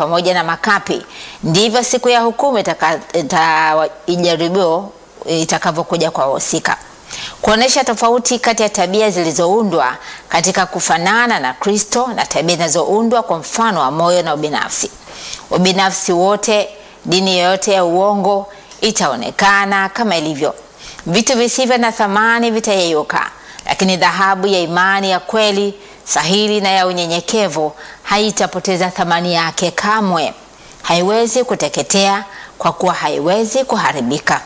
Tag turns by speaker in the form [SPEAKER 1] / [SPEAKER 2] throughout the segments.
[SPEAKER 1] pamoja na makapi, ndivyo siku ya hukumu itaka- ita- ijaribio itakavyokuja kwa wahusika, kuonesha tofauti kati ya tabia zilizoundwa katika kufanana na Kristo na tabia zinazoundwa kwa mfano wa moyo na ubinafsi. Ubinafsi wote, dini yoyote ya uongo itaonekana kama ilivyo. Vitu visivyo na thamani vitayeyuka, lakini dhahabu ya imani ya kweli sahili na ya unyenyekevu haitapoteza thamani yake kamwe. Haiwezi kuteketea kwa kuwa haiwezi kuharibika.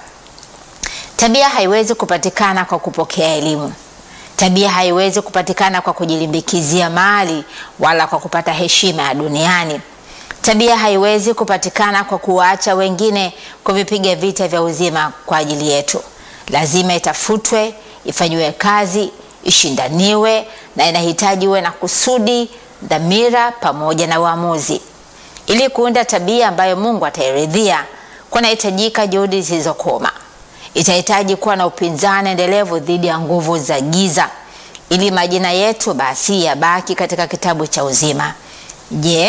[SPEAKER 1] Tabia haiwezi kupatikana kwa kupokea elimu. Tabia haiwezi kupatikana kwa kujilimbikizia mali wala kwa kupata heshima ya duniani. Tabia haiwezi kupatikana kwa kuwaacha wengine kuvipiga vita vya uzima kwa ajili yetu. Lazima itafutwe, ifanyiwe kazi, ishindaniwe na inahitaji uwe na kusudi, dhamira pamoja na uamuzi. Ili kuunda tabia ambayo Mungu atairidhia, kunahitajika juhudi zisizokoma. Itahitaji kuwa na upinzani endelevu dhidi ya nguvu za giza, ili majina yetu basi yabaki katika kitabu cha uzima. Je,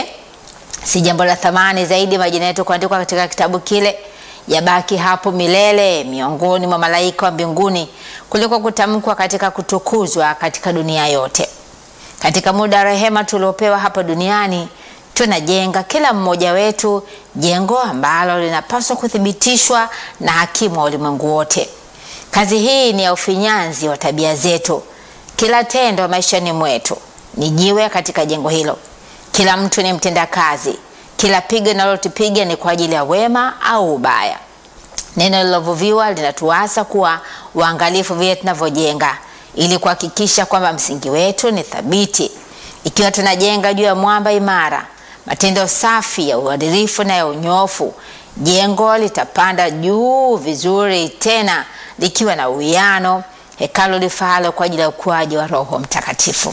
[SPEAKER 1] si jambo la thamani zaidi majina yetu kuandikwa katika kitabu kile yabaki hapo milele miongoni mwa malaika wa mbinguni kuliko kutamkwa katika kutukuzwa katika dunia yote. Katika muda wa rehema tuliopewa hapa duniani, tunajenga kila mmoja wetu jengo ambalo linapaswa kuthibitishwa na hakimu wa ulimwengu wote. Kazi hii ni ya ufinyanzi wa tabia zetu. Kila tendo maishani mwetu ni jiwe katika jengo hilo. Kila mtu ni mtendakazi. Kila pigo linalotupiga ni kwa ajili ya wema au ubaya. Neno lilovuviwa linatuasa kuwa uangalifu vile tunavyojenga, ili kuhakikisha kwamba msingi wetu ni thabiti. Ikiwa tunajenga juu ya mwamba imara, matendo safi ya uadilifu na ya unyofu, jengo litapanda juu vizuri, tena likiwa na uwiano, hekalu lifaalo kwa ajili ya ukuaji wa Roho Mtakatifu.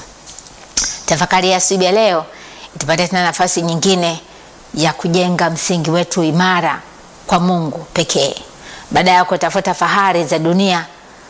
[SPEAKER 1] Tafakari ya asubuhi ya leo itupatie tena nafasi nyingine ya kujenga msingi wetu imara kwa Mungu pekee, baada ya kutafuta fahari za dunia,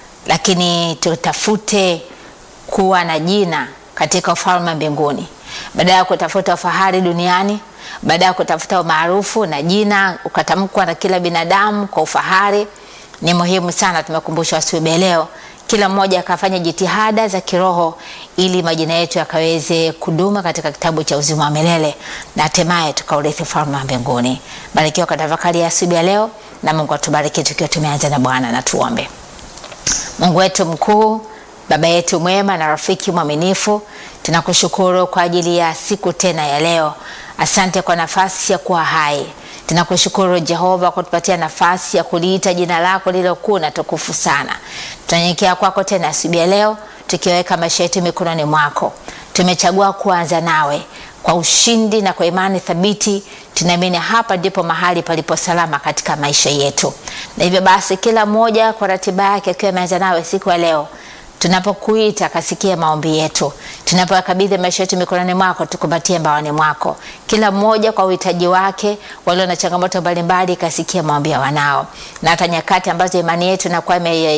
[SPEAKER 1] lakini tutafute kuwa na jina katika ufalme wa mbinguni, baada ya kutafuta fahari duniani, baada ya kutafuta umaarufu na jina ukatamkwa na kila binadamu kwa ufahari. Ni muhimu sana, tumekumbushwa asubuhi ya leo, kila mmoja akafanya jitihada za kiroho ili majina yetu yakaweze kuduma katika kitabu cha uzima wa milele na hatimaye tukaurithi ufalme wa mbinguni. Barikiwa kwa tafakari ya asubuhi ya leo, na Mungu atubariki tukiwa tumeanza na Bwana. Na tuombe. Mungu wetu mkuu, Baba yetu mwema na rafiki mwaminifu, tunakushukuru kwa ajili ya siku tena ya leo. Asante kwa nafasi ya kuwa hai. Tunakushukuru Jehova kwa kutupatia nafasi ya kuliita jina lako lililokuu na tukufu sana. Tunanyenyekea kwako tena asubuhi ya leo, tukiweka maisha yetu mikononi mwako. Tumechagua kuanza nawe kwa ushindi na kwa imani thabiti. Tunaamini hapa ndipo mahali palipo salama katika maisha yetu, na hivyo basi kila mmoja kwa ratiba yake akiwa ameanza nawe siku ya leo tunapokuita kasikia maombi yetu, tunapokabidhi maisha yetu mikononi mwako, tukumbatie mbaoni mwako. Kila mmoja kwa uhitaji wake, walio na changamoto mbalimbali, kasikia maombi ya wanao, na hata nyakati ambazo imani yetu inakuwa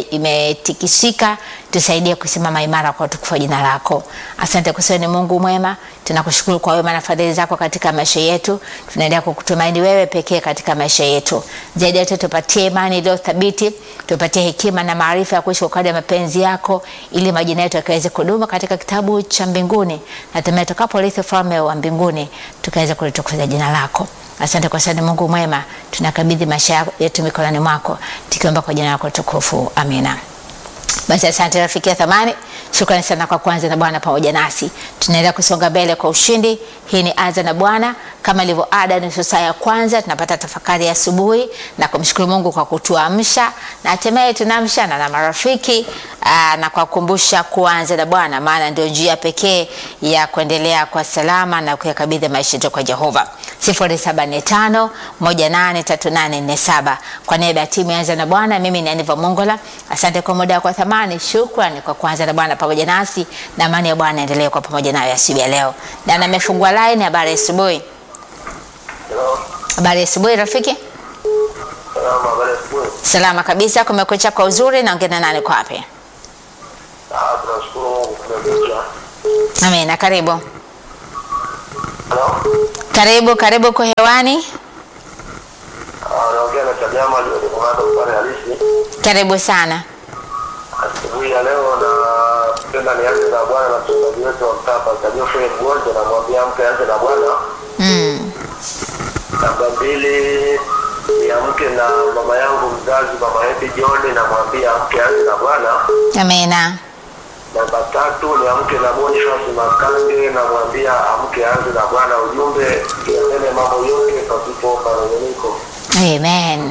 [SPEAKER 1] imetikisika, tusaidie kusimama imara kwa utukufu wa jina lako. Asante kwa sababu ni Mungu mwema, tunakushukuru kwa wema na fadhili zako katika maisha yetu. Tunaendelea kukutumaini wewe pekee katika maisha yetu. Zaidi yote, tupatie imani iliyo thabiti, tupatie hekima na maarifa ya kuishi kwa kadri ya mapenzi yako ili majina yetu yakaweze kudumu katika kitabu cha mbinguni na hatimaye tukaporithi ufalme wa mbinguni tukaweze kulitukuza jina lako. Asante kwa sababu Mungu mwema, tunakabidhi maisha yetu mikononi mwako tukiomba kwa jina lako tukufu, amina. Basi asante rafiki ya thamani, shukrani sana kwa kuanza na Bwana pamoja nasi. Tunaendelea kusonga mbele kwa ushindi. Hii ni Anza na Bwana, kama ilivyo ada, nusu saa ya kwanza tunapata tafakari ya asubuhi na kumshukuru Mungu kwa kutuamsha na hatimaye tunaamshana na marafiki aa, na kwa kukumbusha kuanza na Bwana, maana ndio njia pekee ya kuendelea kwa salama na kuyakabidhi maisha yetu kwa Jehova. 0745 183847 kwa niaba ya timu ya Anza na Bwana, mimi ni Aniva Mongola. Asante kwa muda wako thamani. Shukrani kwa kuanza na Bwana pamoja nasi, na amani ya Bwana endelee kwa pamoja nayo asubuhi ya leo. Na nimefungua line. Habari ya asubuhi. Habari ya asubuhi rafiki.
[SPEAKER 2] Salama, habari ya asubuhi.
[SPEAKER 1] Salama kabisa, kumekucha kwa uzuri. Naongea na nani kwa wapi?
[SPEAKER 2] Ah, tunashukuru Mungu kumekucha.
[SPEAKER 1] Amina, karibu.
[SPEAKER 2] Hello?
[SPEAKER 1] Karibu, karibu kwa hewani.
[SPEAKER 2] Ah, naongea na Chagama aliyokomanda upande halisi.
[SPEAKER 1] Karibu sana.
[SPEAKER 2] Asubuhi ya leo napenda nianze na Bwana na mchungaji wetu wa mtaa Pastor Geoffrey Mgonja, namwambia mke aanze na Bwana.
[SPEAKER 1] Mm.
[SPEAKER 2] Namba mbili niamke na mama yangu mzazi mama Happy John, namwambia amke aanze na Bwana.
[SPEAKER 1] Amina.
[SPEAKER 2] Namba tatu niamke na Boniface Makange, namwambia amke aanze na Bwana. Ujumbe yaseme mambo yote pasipo manunguniko.
[SPEAKER 1] Amen.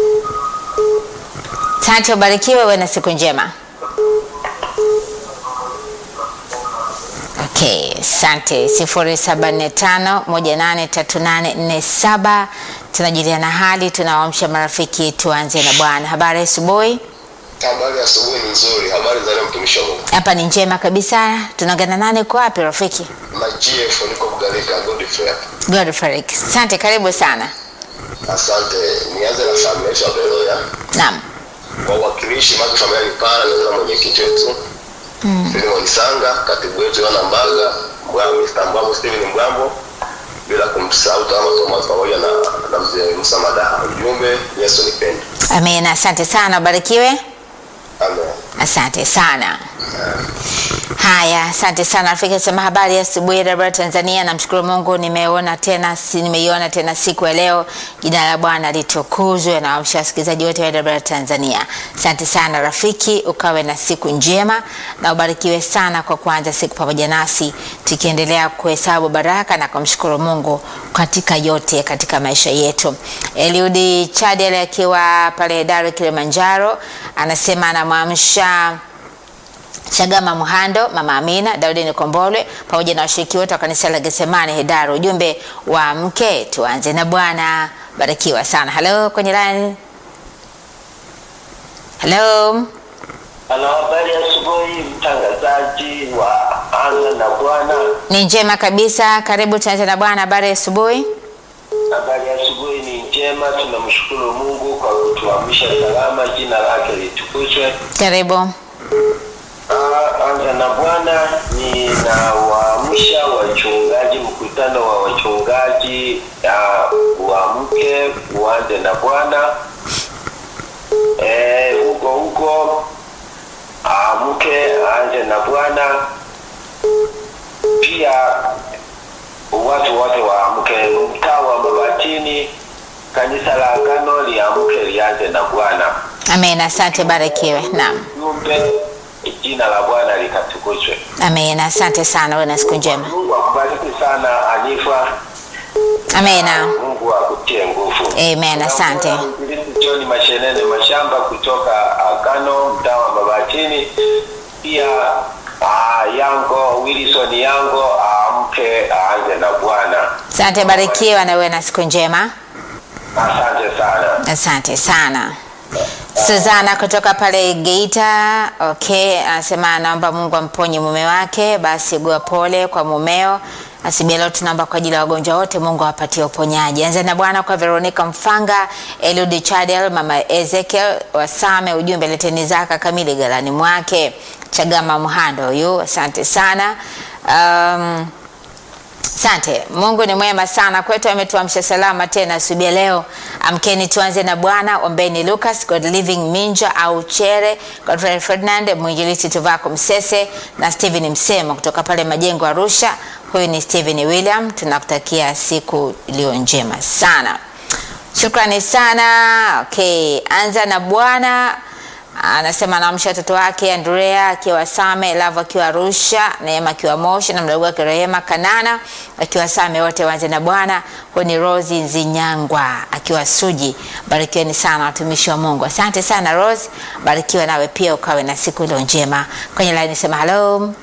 [SPEAKER 1] Asante, ubarikiwe, uwe na siku njema. Okay, asante. sifuri saba nne tano moja nane tatu nane nne saba. Tunajuliana hali, tunawaamsha marafiki. Tuanze na Bwana. Habari ya asubuhi?
[SPEAKER 3] Habari ya asubuhi ni nzuri. Habari za leo mtumishi wa Mungu.
[SPEAKER 1] Hapa ni njema kabisa. Tunaongana nane kwa wapi rafiki?
[SPEAKER 3] Na GF niko Bugarika Godfrey. hapa.
[SPEAKER 1] Godfrey. Asante, karibu sana.
[SPEAKER 3] Asante. Nianze na familia yetu ya Beroya.
[SPEAKER 1] Naam.
[SPEAKER 3] Wawakilishi maki familia ni pana nianze na mwenyekiti wetu. Mm. Filimon Sanga, katibu wetu Yohana Mbaga, Mbwambo Mr. Mbwambo Steven Mbwambo. Bila kumsahau Tama Thomas pamoja na na mzee Musa Madaha. Ujumbe Yesu nipende.
[SPEAKER 1] Amina. Asante sana, ubarikiwe.
[SPEAKER 3] Amen.
[SPEAKER 1] Asante sana. Haya, asante sana rafiki. Sema habari ya asubuhi Rabara Tanzania. Namshukuru Mungu nimeona tena, si- nimeiona tena siku ya leo. Jina la Bwana litukuzwe na wamsha wasikilizaji wote wa Rabara Tanzania. Asante sana rafiki, ukawe na siku njema na ubarikiwe sana kwa kuanza siku pamoja nasi, tukiendelea kuhesabu baraka na kumshukuru Mungu katika yote katika maisha yetu. Eliudi Chadele akiwa pale Dar Kilimanjaro anasema anamwamsha Chagama Muhando, Mama Amina, Daudi Nikombolwe pamoja na washiriki wote wa kanisa la Getsemani Hedaro. Ujumbe wa mke tuanze na Bwana. Barikiwa sana. Halo kwenye line. Halo.
[SPEAKER 2] Ana habari ya asubuhi, mtangazaji wa Anza na Bwana.
[SPEAKER 1] Ni njema kabisa. Karibu tuanze na Bwana. Habari ya asubuhi.
[SPEAKER 2] Habari ya asubuhi ni njema, tunamshukuru Mungu kwa kutuamsha salama, jina lake litukuzwe.
[SPEAKER 1] Karibu.
[SPEAKER 2] Ah, Anza na Bwana, ninawaamsha wachungaji, mkutano wa wachungaji ah, uamke uanze na Bwana Eh, huko huko amke aanze na Bwana. Pia watu wote waamke, mtaa wa Mabatini, kanisa la Agano liamke lianze na Bwana.
[SPEAKER 1] Amen. Asante, barikiwe. Naam.
[SPEAKER 2] Jumbe, jina la Bwana likatukuzwe.
[SPEAKER 1] Amen. Asante sana. Uwe na siku njema.
[SPEAKER 2] Mungu akubariki sana Anifa.
[SPEAKER 1] Amen.
[SPEAKER 2] Mungu akutie nguvu.
[SPEAKER 1] Amen, asante.
[SPEAKER 2] Mwinjilisti John Mashenene Mashamba kutoka Agano mtaa wa Mabatini. Pia ah, Yango Wilson Yango aamke aanze na Bwana.
[SPEAKER 1] Asante, barikiwa na uwe na siku njema.
[SPEAKER 2] Asante sana.
[SPEAKER 1] Asante sana. Suzana kutoka pale Geita, okay, anasema anaomba Mungu amponye mume wake, basi gua pole kwa mumeo. Asibia leo tunaomba kwa ajili ya wagonjwa wote, Mungu awapatie uponyaji. Anza na Bwana kwa Veronica Mfanga, Eludi Chadel, mama Ezekiel Wasame, ujumbe leteni zaka kamili galani mwake. Chagama Mhando huyu, asante sana. Um, Asante. Mungu ni mwema sana kwetu, ametuamsha salama tena asubuhi ya leo. Amkeni tuanze na Bwana. Ombeni Lucas, God Living Minja au Chere, Godfrey Ferdinand, mwinjilisti Tuvako Msese na Steven Msemo kutoka pale Majengo Arusha. Huyu ni Steven William, tunakutakia siku iliyo njema sana. Shukrani sana. Okay, anza na Bwana anasema anaamsha watoto wake Andrea akiwa Same, Lava akiwa Arusha, Neema akiwa Moshi na mdogo wake Rehema Kanana akiwa Same, wote waanze na Bwana. Huyu ni Rose Nzinyangwa akiwa Suji. Barikiweni sana watumishi wa Mungu. Asante sana Rose, barikiwe nawe pia, ukawe na siku iliyo njema. Kwenye line sema hello.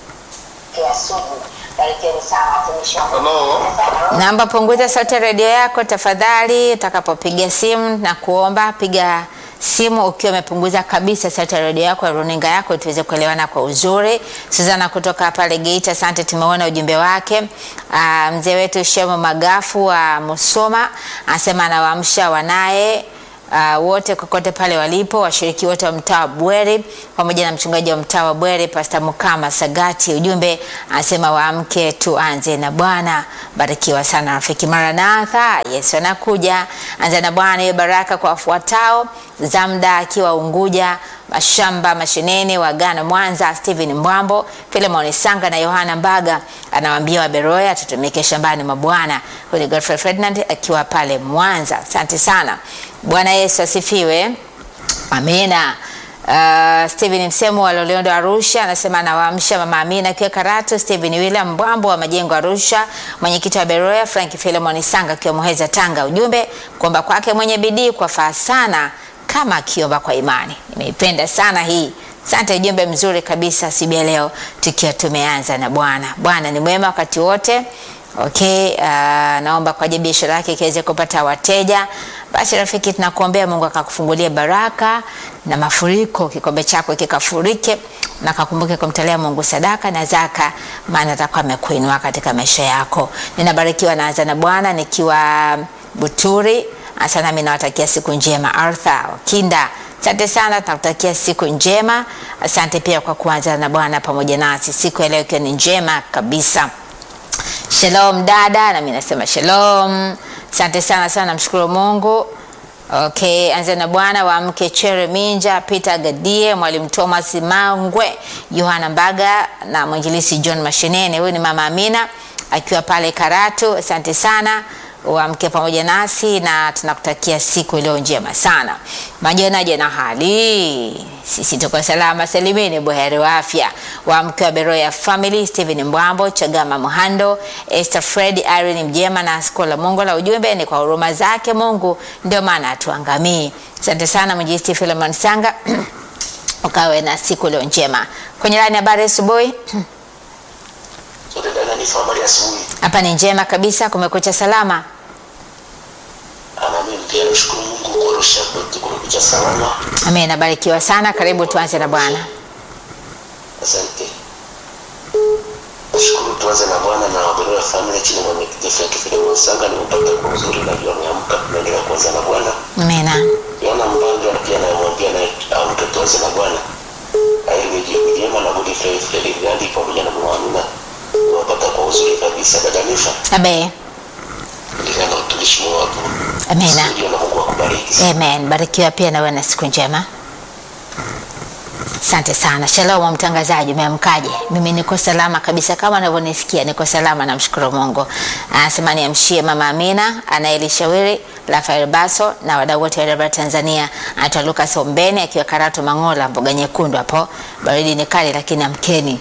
[SPEAKER 4] ya sugu. Barikiweni sana watumishi wa Mungu.
[SPEAKER 3] Hello.
[SPEAKER 1] Naomba punguza sauti ya redio yako tafadhali, utakapopiga simu na kuomba piga simu ukiwa umepunguza kabisa sauti ya redio yako ya runinga yako, tuweze kuelewana kwa uzuri. Suzana kutoka pale Geita, asante, tumeona ujumbe wake. Uh, mzee wetu Shemo Magafu wa Musoma anasema anawaamsha wanaye uh, wote kokote pale walipo, washiriki wote wa mtaa wa Bweri pamoja na mchungaji wa mtaa wa Bweri Pastor Mukama Sagati. Ujumbe anasema waamke, tuanze na Bwana. Barikiwa sana rafiki. Maranatha, Yesu anakuja. Anza na Bwana, hiyo baraka kwa wafuatao: Zamda akiwa Unguja, Mashamba Mashenene wa Ghana Mwanza, Steven Mbwambo, Philemon Sanga na Yohana Mbaga anawaambia Waberoya tutumike shambani mwa Bwana. Huyu ni Godfrey Ferdinand akiwa pale Mwanza. Asante sana. Bwana Yesu asifiwe. Amina. Uh, Steven Msemo wa Loliondo Arusha anasema anawaamsha mama Amina akiwa Karatu, Steven William Mbwambo wa Majengo Arusha, mwenyekiti wa Beroya Frank Philemon Sanga akiwa Muheza Tanga. Ujumbe kuomba kwake mwenye bidii kwa faa sana kama akiomba kwa imani. Nimeipenda sana hii. Asante, ujumbe mzuri kabisa siku ya leo tukiwa tumeanza na Bwana. Bwana ni mwema wakati wote. Okay, uh, naomba kwa ajili ya biashara yake ikiweze kupata wateja. Basi rafiki, tunakuombea Mungu akakufungulia baraka na mafuriko, kikombe chako kikafurike na akakumbuke kumtolea Mungu sadaka na zaka, maana atakuwa amekuinua katika maisha yako. Ninabarikiwa naanza na Bwana nikiwa Buturi. Asante, nami nawatakia siku njema. Arthur Kinda, asante sana, tunakutakia siku njema. Asante pia kwa kuanza na Bwana pamoja nasi siku ya leo ikiwa ni njema kabisa. Shalom dada, nami nasema shalom. Asante sana sana, namshukuru Mungu. Okay, anza na Bwana wa mke Chere Minja, Peter Gadie, Mwalimu Thomas Mangwe, Yohana Mbaga na mwinjilisi John Mashenene. Huyu ni mama Amina akiwa pale Karatu. Asante sana uamke pamoja nasi na tunakutakia siku iliyo njema sana. Majonaje na hali? Sisi tuko salama salimini, buheri wa afya. Waamke wa Beroya Family, Steven Mbwambo, Chagama Muhando, Esther Fred, Irene Mjema na Skola Mungu. La ujumbe ni kwa huruma zake Mungu ndio maana atuangamii. Asante sana mwinjilisti Philemon Sanga ukawe na siku iliyo njema. Kwenye laini habari asubuhi
[SPEAKER 3] Sote dada ni habari ya asubuhi.
[SPEAKER 1] hapa ni njema kabisa, kumekucha salama.
[SPEAKER 3] Ama mimi pia nashukuru Mungu kwa rusha kwetu kumekucha salama.
[SPEAKER 1] Amen, nabarikiwa sana. Karibu tuanze na Bwana.
[SPEAKER 3] Asante. Nashukuru tuanze na Bwana na Waberoya Family chini ya mwenyekiti Frank Philemon Sanga nimepata kwa uzuri na jua ameamka tunaendelea kuanza na Bwana.
[SPEAKER 1] Amina.
[SPEAKER 3] Yohana Mbanga pia anayemwambia naye amke tuanze na Bwana. Aili jibu jema na Budi Fred Fred Gandhi pamoja na Mama Amina. Nimepata kwa uzuri kabisa dada Nifa.
[SPEAKER 1] Abe.
[SPEAKER 3] Ndio na utumishi wako.
[SPEAKER 1] Amina.
[SPEAKER 3] Ndio na Mungu akubariki.
[SPEAKER 1] Amen. Barikiwa pia na wewe na siku njema. Asante sana. Shalom mtangazaji, umeamkaje? Mimi niko salama kabisa kama unavyonisikia, niko salama namshukuru Mungu. Anasema niamshie mama Amina, anayelishauri Rafael Baso na wadau wote wa Debra Tanzania. Anaitwa Lucas Ombeni akiwa Karatu Mangola, mboga nyekundu hapo. Baridi ni kali lakini amkeni.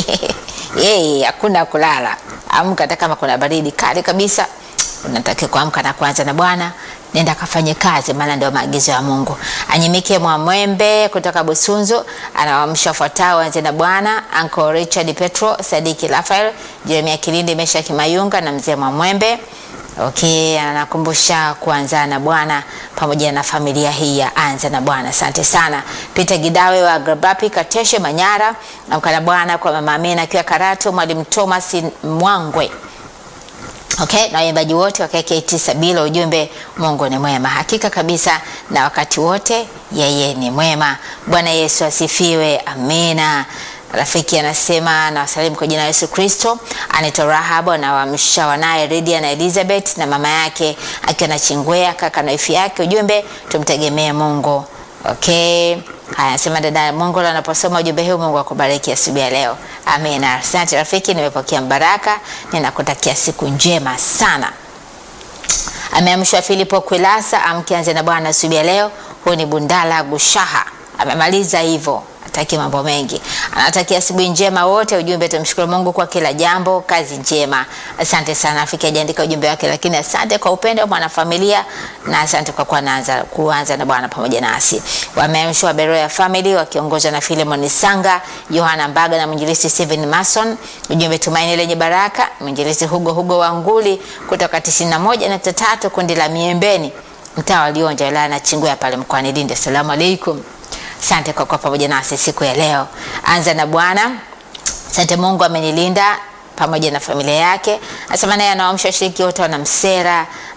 [SPEAKER 1] Yeye hakuna kulala. Amka hata kama kuna baridi kali kabisa. Unatakiwa kuamka na kuanza na Bwana nenda kafanye kazi, maana ndio maagizo ya Mungu. Anyimike Mwamwembe kutoka Busunzu anawaamsha wafuatao anze na Bwana, Uncle Richard Petro, Sadiki Rafael, Jeremia Kilindi, Mesha Kimayunga na mzee Mwamwembe. Okay, anakumbusha kuanza na Bwana pamoja na familia hii ya anza na Bwana. Asante sana. Peter Gidawe wa Grabapi Kateshe Manyara, amka na Bwana kwa mama Amina akiwa Karatu, mwalimu Thomas Mwangwe Okay, na waimbaji wote wa KKT Sabila, ujumbe Mungu ni mwema hakika kabisa, na wakati wote yeye ni mwema. Bwana Yesu asifiwe, amina. Rafiki anasema na wasalimu kwa jina la Yesu Kristo. Anaitwa Rahab, anawamsha wanaye Lydia na Elizabeth na mama yake akiwa na Chingwea, kaka na ifi yake. Ujumbe tumtegemee Mungu. Okay. Haya, anasema dada Mongola anaposoma ujumbe huu, Mungu akubariki asubuhi ya leo. Amina. Asante rafiki, nimepokea mbaraka, ninakutakia siku njema sana. Ameamshwa Filipo Kwilasa, amkianze na Bwana asubuhi ya leo. Huyu ni Bundala Gushaha, amemaliza hivyo ataki mambo mengi, anatakia asubuhi njema wote. Ujumbe, tumshukuru Mungu kwa kila jambo, kazi njema. Asante sana rafiki, ajaandika ujumbe wake, lakini asante kwa upendo wa mwanafamilia na asante kwa kuanza kuanza na Bwana pamoja nasi. Wameamshwa Beroya Family wakiongozwa na Philemon Sanga, Yohana Mbaga na mwinjilisti Steven Mason. Ujumbe, tumaini lenye baraka, mwinjilisti Hugo Hugo wa Nguli kutoka 91.3 kundi la Miembeni, mtaa wa Lionja, wilaya na Chingwea pale mkoani Lindi. Asalamu alaikum. Asante kwa kuwa pamoja nasi siku ya leo. Anza na Bwana. Asante Mungu amenilinda pamoja na familia yake. Anasema naye anawaamsha washiriki wote wana Msera,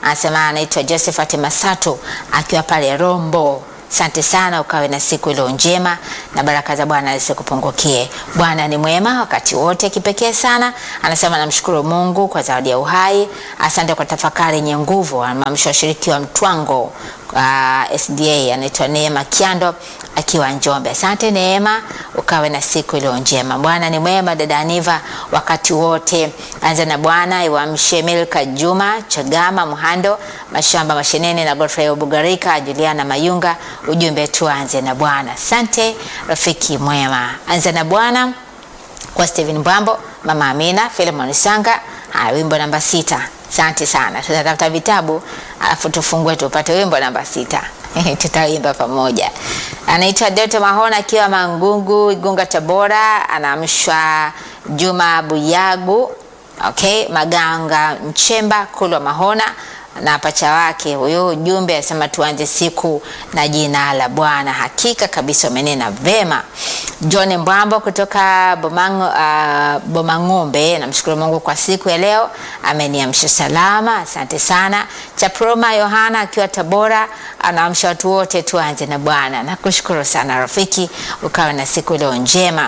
[SPEAKER 1] anasema anaitwa Josephat Masato akiwa pale Rombo. Asante sana, ukawe na siku iliyo njema na baraka za Bwana zisikupungukie. Bwana ni mwema wakati wote, kipekee sana. Anasema namshukuru Mungu kwa zawadi ya uhai. Asante kwa tafakari yenye nguvu. Amamsha washiriki wa Mtwango uh, SDA anaitwa Neema Kiando akiwa Njombe. Asante Neema, ukawe na siku iliyo njema. Bwana ni mwema, dada Aniva, wakati wote. Anza na Bwana iwamshe Milka Juma Chagama Muhando Mashamba Mashenene na Godfrey Obugarika Juliana Mayunga. Ujumbe tuanze na Bwana. Asante rafiki mwema, anza na Bwana kwa Steven Mbwambo, Mama Amina, Philemon Sanga. Haya, wimbo namba sita. Asante sana, tutatafuta vitabu alafu tufungue tupate wimbo namba sita tutaimba pamoja. Anaitwa Doto Mahona akiwa Mangungu, Igunga, Tabora. Anaamshwa Juma Buyagu, okay, Maganga Mchemba, Kulwa Mahona na pacha wake huyo. Ujumbe anasema tuanze siku na jina la Bwana. Hakika kabisa umenena vema. John Mbwambo kutoka Bomang, uh, Bomang'ombe, namshukuru Mungu kwa siku ya leo, ameniamsha salama, asante sana. Chaproma Yohana akiwa Tabora, anaamsha watu wote tuanze na Bwana. Nakushukuru sana rafiki, ukawe na siku leo njema.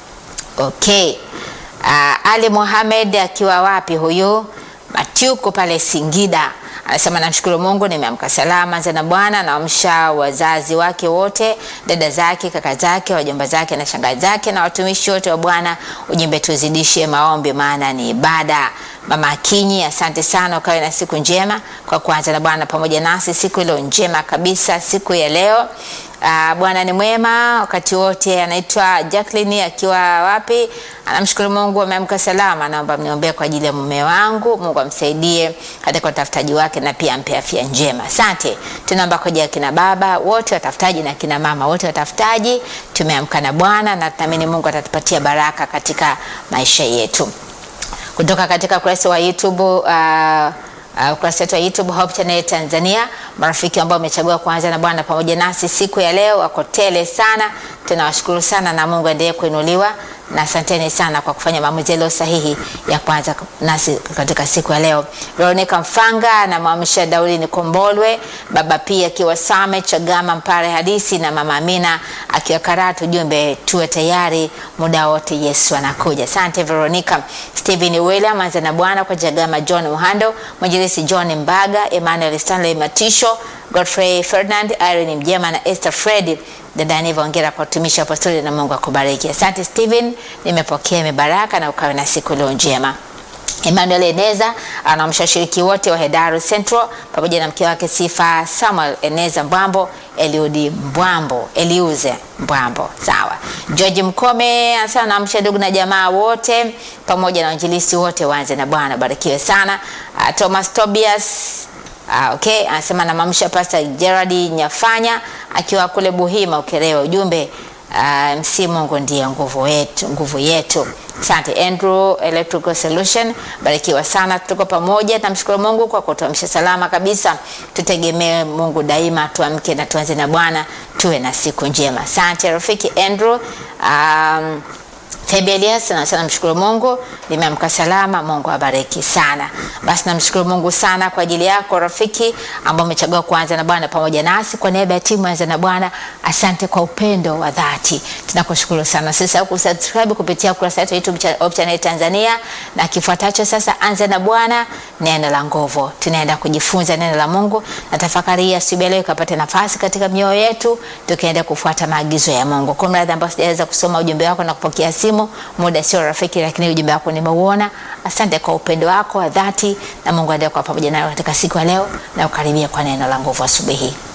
[SPEAKER 1] Okay. Uh, Ali Mohamed akiwa wapi huyu? Matiuko pale Singida anasema namshukuru Mungu nimeamka salama za na Bwana. Naamsha wazazi wake wote, dada zake, kaka zake, wajomba zake na shangazi zake na watumishi wote wa Bwana. Ujumbe tuzidishe maombi, maana ni ibada. Mama Kinyi, asante sana, ukawe na siku njema kwa kuanza na Bwana pamoja nasi siku ilo njema kabisa, siku ya leo. Uh, Bwana ni mwema wakati wote. Anaitwa Jacqueline akiwa wapi? Anamshukuru Mungu ameamka salama. Naomba mniombee kwa ajili ya mume wangu, Mungu amsaidie katika utafutaji wake na pia ampe afya njema. Asante. Tunaomba kwa ajili ya kina baba wote watafutaji na kina mama wote watafutaji. Tumeamka na Bwana na tunaamini Mungu atatupatia baraka katika maisha yetu. Kutoka katika ukurasa wa YouTube uh, Uh, ukurasa wetu wa YouTube Hope Channel Tanzania. Marafiki ambao wamechagua kuanza na Bwana pamoja nasi siku ya leo wako tele sana, tunawashukuru sana na Mungu aendelee kuinuliwa na asanteni sana kwa kufanya maamuzi yaliyo sahihi ya kuanza nasi katika siku ya leo. Veronica Mfanga na mwamsha Daudi Nikombolwe, baba pia akiwa Same Chagama Mpare Hadisi na mama Amina akiwa Karatu. Jumbe tuwe tayari muda wote, Yesu anakuja. Asante Veronica. Steven William anza na Bwana kwa Jagama John Muhando, mwinjilisi John Mbaga, Emmanuel Stanley Matisho, Godfrey Ferdinand, Irene Mjema na Esther Fred. Dada Niva, ongera kwa utumishi wa apostoli na Mungu akubariki. Asante Steven, nimepokea mibaraka na ukawe na siku leo njema. Emmanuel Eneza anamsha washiriki wote wa Hedaru Central pamoja na mke wake Sifa Samuel Eneza Mbwambo, Eliudi Mbwambo, Eliuze Mbwambo. Sawa. George Mkome anasema anamsha ndugu na jamaa wote pamoja na wanjilisi wote waanze na Bwana, barikiwe sana. Uh, Thomas Tobias Ah, okay, anasema namamsha Pastor Gerard Nyafanya akiwa kule Buhima Ukerewe. Ujumbe uh, msi Mungu ndiye nguvu yetu, nguvu yetu. Asante Andrew Electrical Solution, barikiwa sana, tuko pamoja. Namshukuru Mungu kwa kutuamsha salama kabisa. Tutegemee Mungu daima, tuamke na tuanze na Bwana, tuwe na siku njema. Asante rafiki Andrew. Um, Fabi Elias anasema namshukuru Mungu nimeamka salama. Mungu abariki sana. Basi namshukuru Mungu sana kwa ajili yako rafiki ambao umechagua kuanza na Bwana pamoja nasi. Kwa niaba ya timu Anza na Bwana, asante kwa upendo wa dhati, tunakushukuru sana. Sasa kusubscribe kupitia ukurasa wetu YouTube cha Hope Channel Tanzania, na kifuatacho sasa, Anza na Bwana, neno la nguvu. Tunaenda kujifunza neno la Mungu na tafakari ya asubuhi leo ikapata nafasi katika mioyo yetu, tukienda kufuata maagizo ya Mungu. Kwa mradhi ambao sijaweza kusoma ujumbe wako na kupokea simu muda sio rafiki, lakini ujumbe wako nimeuona. Asante kwa upendo wako wa dhati, na Mungu aendelee kwa pamoja nayo katika siku ya leo na ukaribia kwa neno la nguvu asubuhi hii.